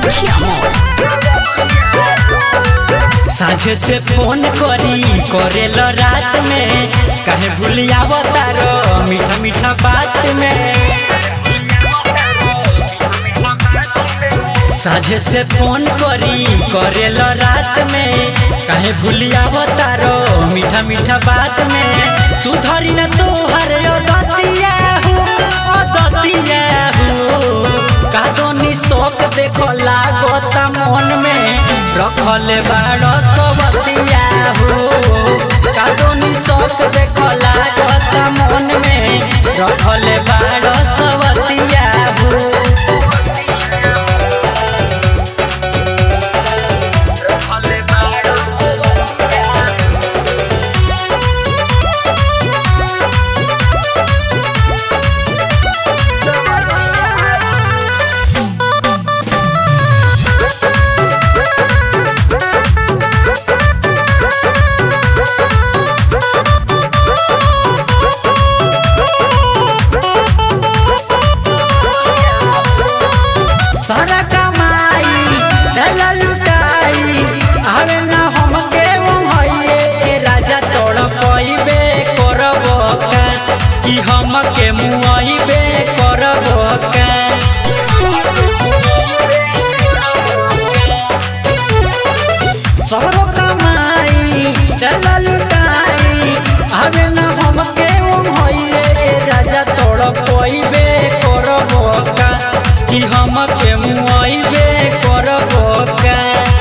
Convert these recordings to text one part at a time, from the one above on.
मछिया मोड़ साझे से फोन करी करेल रात में कहे भूलिया तारो मीठा मीठा बात में साझे से फोन करी करेल रात में कहे भूलिया तारो मीठा मीठा बात में सुधरी न तोहर दतिया हो ओ दतिया हो कादोनी शौक देखो लागत मन में रखल बाड़ सबतिया हो कादोनी शौक देखो लागत मन में रखल बाड़ सबतिया हो सारा कमाई दल लुटाई आवे ना हमके ओंघाइए ए राजा तोड़ पइबे करब का कि हमके मुआइबे करब का सबरो कमाई दल लुटाई आवे ना हमके ओंघाइए ए राजा तोड़ पइबे करब का कि हमके मुआइबे करब का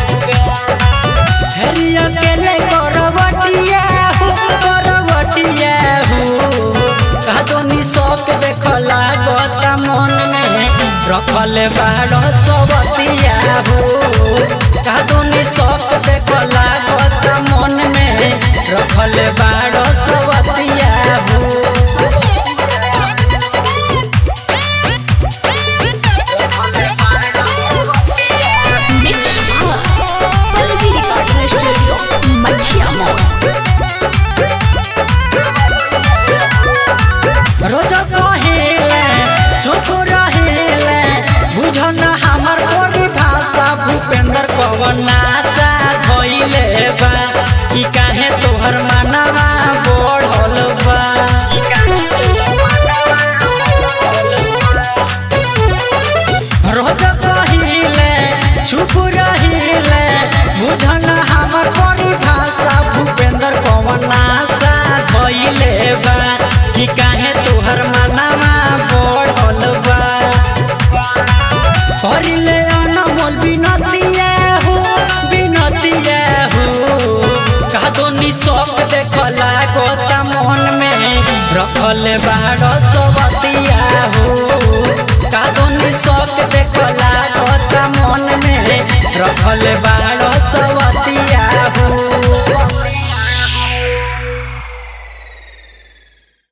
हेरी अकेले करवटिया हो करवटिया हो कादोनी शौक देख लागत मन में रखल बाड़ सबतिया हो कादोनी शौक देख लागत मन में रखल बाड़ सबतिया हो मिक्स पल्लवी रिकॉर्डिंग स्टूडियो मछिया मोड़ रोज कहेले चुप रहेले बुझन हमर परिभाषा भूपेंद्र पवनासा धइले बा कि काहे तोहर मानवा बढ़ल बा रोज कहिले चुप रहिले बुझन हमर परिभाषा भूपेंद्र पवनासा धइले बा कि काहे तोहर मानवा बढ़ल बा करिले अनमोल बिनतिया हो बिनतिया हो कादोनी शौक देख लागत मन में रखल बाड़ सबती